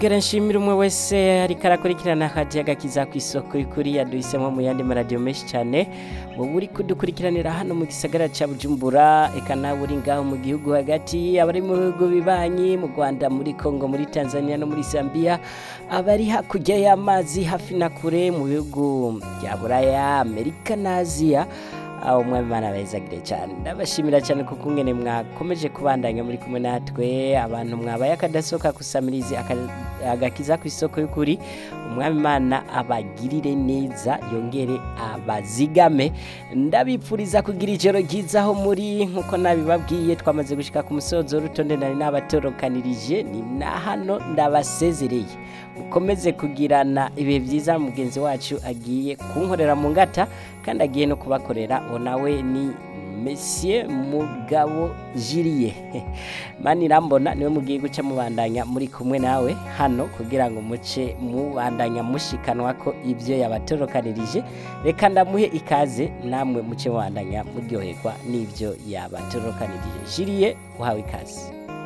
Gera nshimira umwe wese ariko arakurikirana akajiya gakiza ku isoko y'ukuri yaduhisemo mu yandi maradiyo menshi cyane wowe uri kudukurikiranira hano mu gisagara cya bujumbura eka nawe uri ngaho mu gihugu hagati abari mu bihugu bibanyi mu rwanda muri congo muri tanzania no muri zambia abari hakurya y'amazi hafi na kure mu bihugu bya buraya amerika na aziya aho umwami imana bezagire cyane ndabashimira cyane kuko ngene mwakomeje kubandanya muri kumwe natwe abantu mwabaye akadasohoka kusamirizi aka- agakiza ku isoko y'ukuri umwami imana abagirire neza yongere abazigame ndabipfuriza kugira ijoro ryiza aho muri nkuko nabibabwiye twamaze gushika ku musozo w'urutonde nari nabatorokanirije ni na hano ndabasezereye mukomeze kugirana ibihe byiza mugenzi wacu agiye kunkorera mu ngata kandi agiye no kubakorera uwo nawe ni Monsieur Mugabo Jiriye mani irambona niwe mugiye guca mubandanya muri kumwe nawe hano kugira ngo muce mubandanya mushikanwa ko ibyo yabatorokanirije reka ndamuhe ikaze namwe muce mubandanya muryoherwa n'ibyo yabatorokanirije Jiriye uhawe ikaze